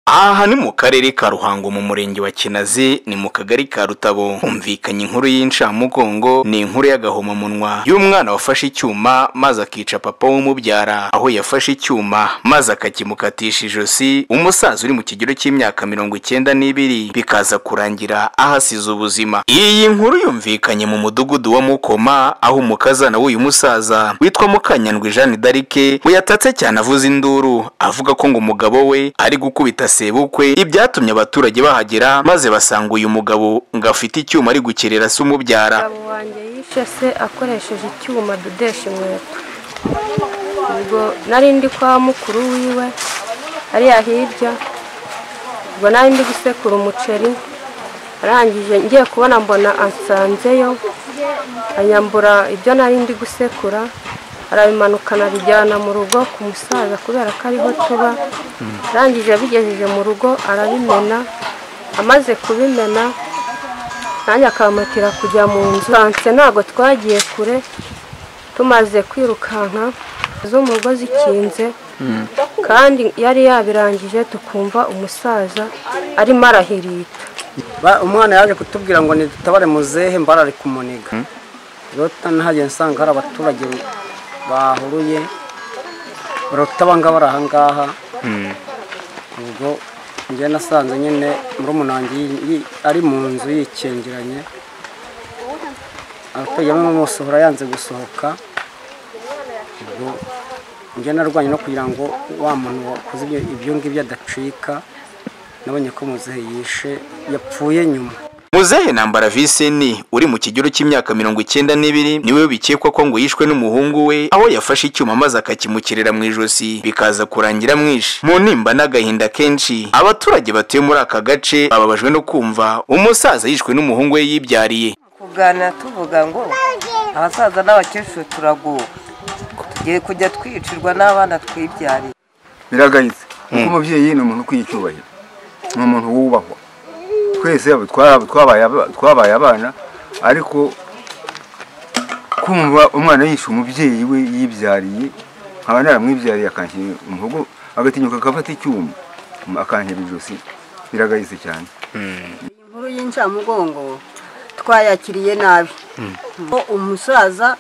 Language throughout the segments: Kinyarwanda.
aha ni mu karere ka ruhango mu murenge wa kinazi ni mu kagari ka rutabo humvikanye inkuru y'incamugongo ni inkuru y'agahomamunwa y'umwana wafashe icyuma maze akica papa w'umubyara aho yafashe icyuma maze akakimukatisha ijosi umusaza uri mu kigero cy'imyaka mirongo icyenda n'ibiri bikaza kurangira ahasize ubuzima iyi nkuru yumvikanye mu mudugudu wa mukoma aho umukazana w'uyu musaza witwa mukanyandwi jeanne d'arike we yatatse cyane avuze induru avuga ko ngo umugabo we ari gukubita sebukwe ibyatumye abaturage bahagera maze basanga uyu mugabo ngo afite icyuma ari gukerera se umubyara umugabo wanjye yishe se akoresheje icyuma adodesha inkweto ubwo nari ndi kwa mukuru wiwe hariya hirya ubwo nari ndi gusekura umuceri arangije ngiye kubona mbona ansanzeyo anyambura ibyo nari ndi gusekura arabimanukana abijyana mu rugo ku musaza kubera ko ariho tuba arangije abigejeje mu rugo arabimena amaze kubimena nanjye akamatira kujya mu nzu kanse ntabwo twagiye kure tumaze kwirukanka z'umugozi ikinze kandi yari yabirangije tukumva umusaza arimo arahirita Ba- umwana yaje kutubwira ngo nidutabare muzehe mbarare kumuniga rero nahageze nsanga hari abaturage bahuruye baratabanga bari ahangaha ubwo njye nasanze nyine muri umunange ari mu nzu yikingiranye abaturage bamwe bamusohora yanze gusohoka ubwo njye narwanye no kugira ngo wa muntu wakoze ibyo- ibyo ngibyo adacika nabonye ko muzehe yishe yapfuye nyuma muzehe nambara viseni uri mu kigero cy'imyaka mirongo icyenda n'ibiri niwe bikekwa ko ngo yishwe n'umuhungu we aho yafashe icyuma maze akakimukirira mu ijosi bikaza kurangira mwishe mu nimba n'agahinda kenshi abaturage batuye muri aka gace bababajwe no kumva umusaza yishwe n'umuhungu we yibyariye kuganira tuvuga ngo abasaza n'abakecuru turaguwe tugiye kujya twicirwa n'abana twibyariye biragayitse kuko umubyeyi ni umuntu ukwiye icyubahiro ni umuntu wubahwa twese abo twaba- twabaye aba- twabaye abana ariko kumva umwana yishe umubyeyi we yibyariye nkaba naramwibyariye akankira umuhogo agatinyuka agafata icyuma akankira ijosi biragayitse cyane inkuru y'incamugongo twayakiriye nabi Ko umusaza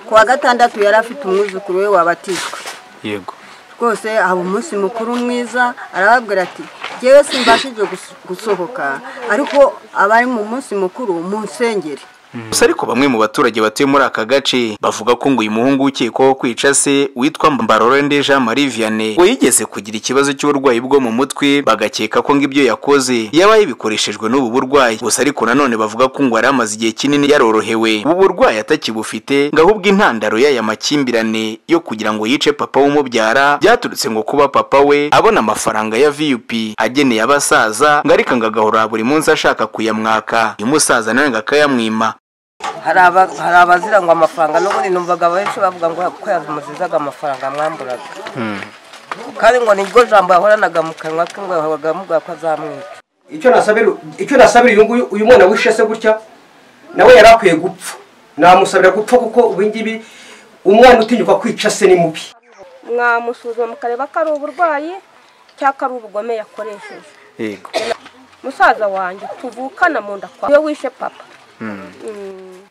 ku wa gatandatu yari afite umwuzukuru we wabatijwe yego rwose haba umunsi mukuru mwiza arababwira ati ngewe simbashije gus- gusohoka ariko abari mu munsi mukuru munsengere gusa ariko bamwe mu baturage batuye muri aka gace bavuga ko ngo uyu muhungu ukekwaho kwica se witwa mbarorende jean marie vianney ngo yigeze kugira ikibazo cy'uburwayi bwo mu mutwe bagakeka ko ngo ibyo yakoze yaba yabikoreshejwe n'ubu burwayi gusa ariko nanone bavuga ko ngo yari amaze igihe kinini yarorohewe ubu burwayi atakibufite ngo ahubwo intandaro y'aya makimbirane yo kugira ngo yice papa w'umubyara byaturutse ngo kuba papa we abona amafaranga ya vup ageneye abasaza ngo ariko ngo agahora buri munsi ashaka kuyamwaka uyu musaza nawe ngo akayamwima hari aba- hari abazira ngo amafaranga n'ubundi numvaga benshi bavuga ngo ko yamuzizaga amafaranga mwamburaga kandi ngo niryo jambo yahoranaga mu kanwa ke ngo yahoraga amuvuga ko azamwica icyo nasabira icyo nasabira uyu nguyu uyu mwana wishe se gutya nawe yari akwiye gupfa namusabira gupfa kuko ubu ngibi umwana utinyuka kwica se ni mubi mwamusuzuma mukareba ko ari uburwayi cyangwa ko ari ubugome yakoresheje yego musaza wanjye tuvukana mu nda kwawe iyo wishe papa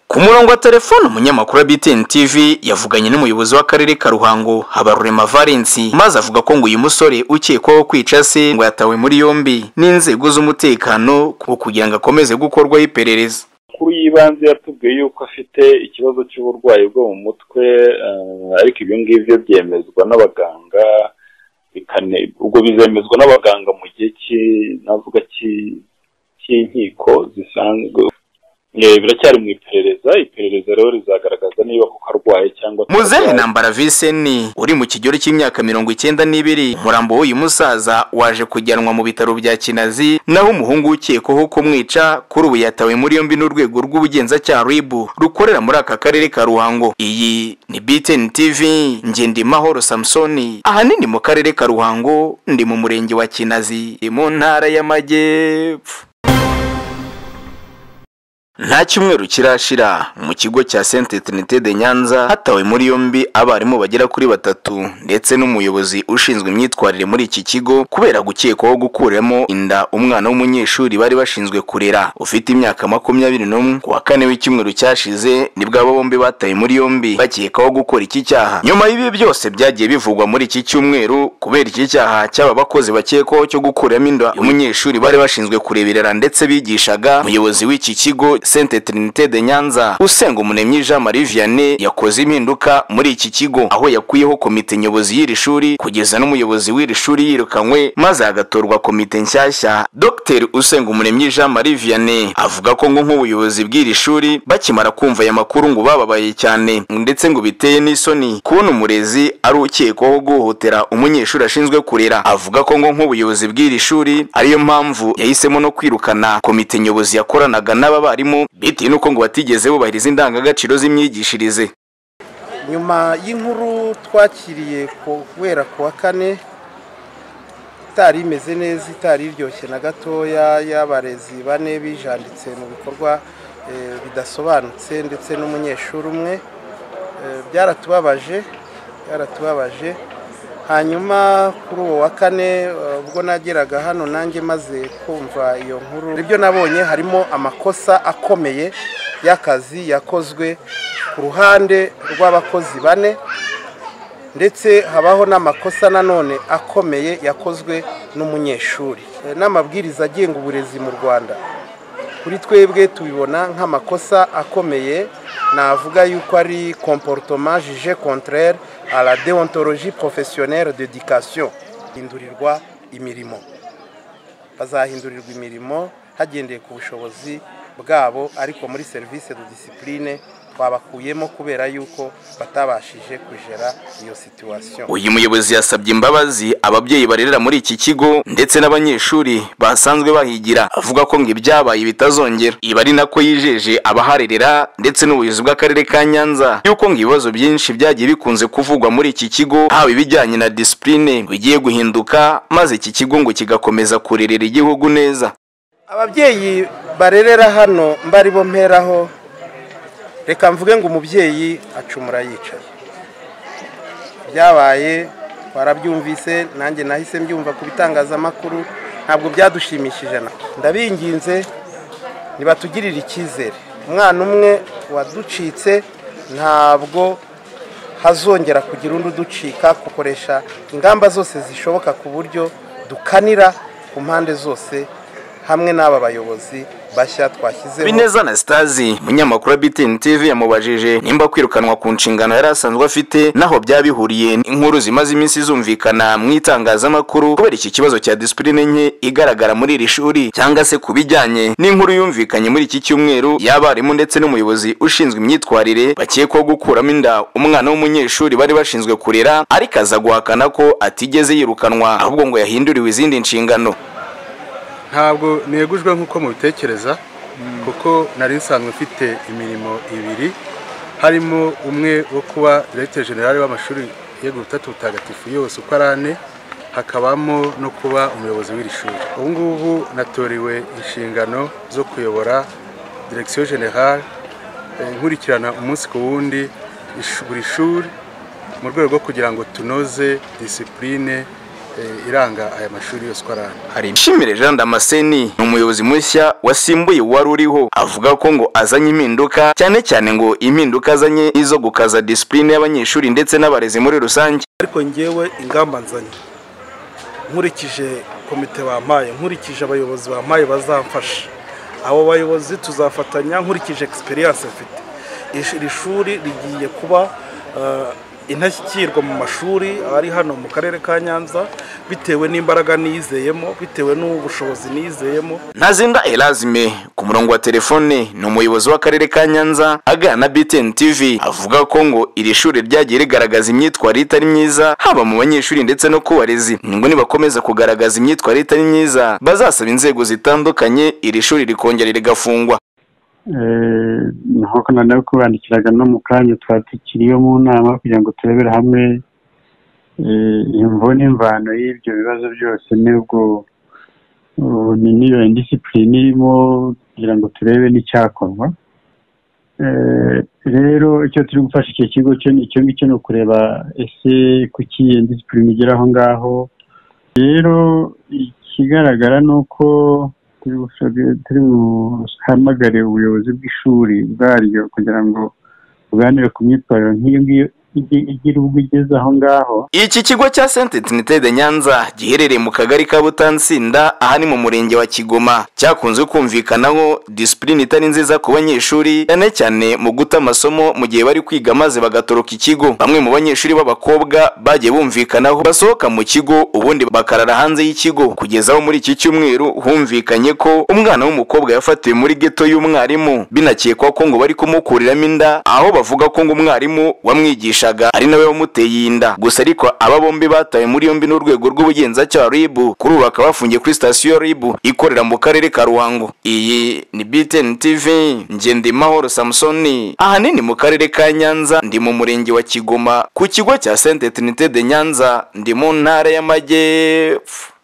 ku murongo wa telefone umunyamakuru wa btn tv yavuganye n'umuyobozi w'akarere ka ruhango habarurema valensi maze avuga ko ngo uyu musore ukekwaho kwica se ngo yatawe muri yombi n'inzego z'umutekano ku- kugira ngo akomeze gukorwaho iperereza amakuru y'ibanze yatubwiye yuko afite ikibazo cy'uburwayi bwo mu mutwe eh, ariko ibyo ngibyo byemezwa n'abaganga bikane- ubwo bizemezwa n'abaganga mu gihe cy'i- navuga cy'i- cy'inkiko zisanzwe Eh, biracyari mu iperereza iperereza rero rizagaragaza niba koko arwaye cyangwa muzehe atarwaye. nambara viseni uri mu kigero cy'imyaka mirongo icyenda n'ibiri umurambo w'uyu musaza waje kujyanwa mu bitaro bya kinazi naho umuhungu ukekwaho kumwica kuri ubu yatawe muri yombi n'urwego rw'ubugenzacyaha ribu rukorera muri aka karere ka ruhango iyi ni btn tv ngendimahoro samusoni ahanini mu karere ka ruhango ndi mu murenge wa kinazi mu ntara y'amajyepfo nta cyumweru kirashira mu kigo cya sente trinite de nyanza hatawe muri yombi abarimu bagera kuri batatu ndetse n'umuyobozi ushinzwe imyitwarire muri iki kigo kubera gukekwaho gukuramo inda umwana w'umunyeshuri bari bashinzwe kurera ufite imyaka makumyabiri n'umwe ku wa kane w'icyumweru cyashize nibwo abo bombi batawe muri yombi bakekwaho gukora iki cyaha nyuma y'ibi byose byagiye bivugwa muri iki cyumweru kubera iki cyaha cy'aba bakozi bakekwaho cyo gukuramo inda umunyeshuri bari bashinzwe kureberera ndetse bigishaga umuyobozi w'iki kigo Sainte Trinité de Nyanza usenga umunemyi Jean Marie Vianney yakoze impinduka muri iki kigo aho yakuyeho komite nyobozi y'iri shuri kugeza n'umuyobozi w'iri shuri yirukanywe maze hagatorwa komite nshyashya Dr usenga umunemyi Jean Marie Vianney avuga ko ngo nk'ubuyobozi bw'iri shuri bakimara kumva aya makuru ngo bababaye cyane ndetse ngo biteye n'isoni kubona umurezi ari ukekwaho guhohotera umunyeshuri ashinzwe kurera avuga ko ngo nk'ubuyobozi bw'iri shuri ariyo mpamvu yahisemo no kwirukana komite nyobozi yakoranaga n'aba barimu bitewe n'uko ngo batigeze bubahiriza indangagaciro z'imyigishirize nyuma y'inkuru twakiriye kubera ku wa kane itari imeze neza itari iryoshye na gatoya y'abarezi bane bijanditse mu bikorwa bidasobanutse ndetse n'umunyeshuri umwe byaratubabaje byaratubabaje hanyuma kuri uwo wa kane ubwo nageraga hano nanjye maze kumva iyo nkuru ibyo nabonye harimo amakosa akomeye y'akazi yakozwe ku ruhande rw'abakozi bane ndetse habaho n'amakosa nanone akomeye yakozwe n'umunyeshuri n'amabwiriza agenga uburezi mu rwanda kuri twebwe tubibona nk'amakosa akomeye navuga yuko ari komporutoma jije kontrere à la deontologie professionnelle d'éducation hindurirwa imirimo bazahindurirwa imirimo hagendeye ku bushobozi bwabo ariko muri serivisi de disipurine twabakuyemo kubera yuko batabashije kujera iyo situwasiyo uyu muyobozi yasabye imbabazi ababyeyi barerera muri iki kigo ndetse n'abanyeshuri basanzwe bahigira avuga ko ngo ibyabaye bitazongera iba ari nako yijeje abaharerera ndetse n'ubuyobozi bw'akarere ka nyanza yuko ngo ibibazo byinshi byagiye bikunze kuvugwa muri iki kigo haba ibijyanye na disipurine bigiye guhinduka maze iki kigo ngo kigakomeza kurerera igihugu neza ababyeyi barerera hano mbari bomperaho reka mvuge ngo umubyeyi acumura yicaye byabaye twarabyumvise nanjye nahise mbyumva ku bitangazamakuru ntabwo byadushimishije na ndabinginze ntibatugirire icyizere umwana umwe waducitse ntabwo hazongera kugira undi uducika gukoresha ingamba zose zishoboka ku buryo dukanira ku mpande zose hamwe n'aba bayobozi bashya twashyizeho bineza na sitazi umunyamakuru wa btn tv yamubajije nimba kwirukanwa ku nshingano yari asanzwe afite naho byaba bihuriye inkuru zimaze iminsi zumvikana mu itangazamakuru kubera iki kibazo cya disipurine nke igaragara muri iri shuri cyangwa se ku bijyanye n'inkuru yumvikanye muri iki cyumweru y'abarimu ndetse n'umuyobozi ushinzwe imyitwarire bakekwaho gukuramo inda umwana w'umunyeshuri bari bashinzwe kurera ariko aza guhakana ko atigeze yirukanwa ahubwo ngo yahinduriwe izindi nshingano ntabwo negujwe nk'uko mubitekereza kuko nari nsanzwe mfite imirimo ibiri harimo umwe wo kuba diregiteri generale w'amashuri yego butatu butagatifu yose uko ari ane hakabamo no kuba umuyobozi w'iri shuri ubu ngubu natoriwe inshingano zo kuyobora diregisiyo generale nkurikirana umunsi ku wundi buri shuri mu rwego rwo kugira ngo tunoze disipurine iranga aya mashuri yose uko aranga hari ishimire jean damascene ni umuyobozi mushya wasimbuye uwari uriho avuga ko ngo azanye impinduka cyane cyane ngo impinduka azanye izo gukaza disipurine y'abanyeshuri ndetse n'abarezi muri rusange ariko ngewe ingamba nzanye nkurikije komite bampaye nkurikije abayobozi bampaye bazamfasha abo bayobozi tuzafatanya nkurikije egisperiyanse mfite iri shuri rigiye kuba intashyikirwa mu mashuri ari hano mu karere ka nyanza bitewe n'imbaraga nizeyemo bitewe n'ubushobozi nizeyemo ntazinda erazime ku murongo wa telefone ni umuyobozi w'akarere ka nyanza aganira na btn tv avuga ko ngo iri shuri ryagiye rigaragaza imyitwarire itari myiza haba mu banyeshuri ndetse no ku barezi ngo nibakomeza kugaragaza imyitwarire itari myiza bazasaba inzego zitandukanye iri shuri rikongera rigafungwa nk'uko noneho kubandikiraga no mu kanya twari tukiriyo mu nama kugira ngo turebere hamwe imvo n'imvano y'ibyo bibazo byose n'ubwo niyo indisipurine irimo kugira ngo turebe n'icyakorwa Eh, rero icyo turi gufasha icyo kigo cyo ni icyo ngicyo ni ukureba ese kuki iyo disipurine igera aho ngaho rero ikigaragara ni uko turi gusha- turi buhamagare ubuyobozi bw'ishuri bwaryo kugira ngo buganire ku myitwarire nk'iyo ngiyo igi- igira ubwo igeze aho ngaho Iki kigo cya Sainte Trinité de Nyanza giherereye mu kagari ka Butansinda aha ni mu murenge wa Kigoma cyakunze kumvikanaho disipurine itari nziza ku banyeshuri cyane cyane mu guta amasomo mu gihe bari kwiga maze bagatoroka ikigo bamwe mu banyeshuri b'abakobwa bagiye bumvikanaho basohoka mu kigo ubundi bakarara hanze y'ikigo kugeza aho muri iki cyumweru humvikanye ko umwana w'umukobwa yafatiwe muri geto y'umwarimu binakekwa ko ngo bari kumukuriramo inda aho bavuga ko ngo umwarimu wamwigishaga ari nawe wamuteye iyi nda gusa ariko aba bombi batawe muri yombi n'urwego rw'ubugenzacyaha RIB kuri ubu bakaba bafungiye kuri sitasiyo ya RIB ikorera mu karere ka Ruhango iyi ni BTN TV Ngendimahoro Samsoni ahanini mu karere ka Nyanza ndi mu murenge wa Kigoma ku kigo cya Sainte Trinité de Nyanza ndi mu ntara y'Amajyepfo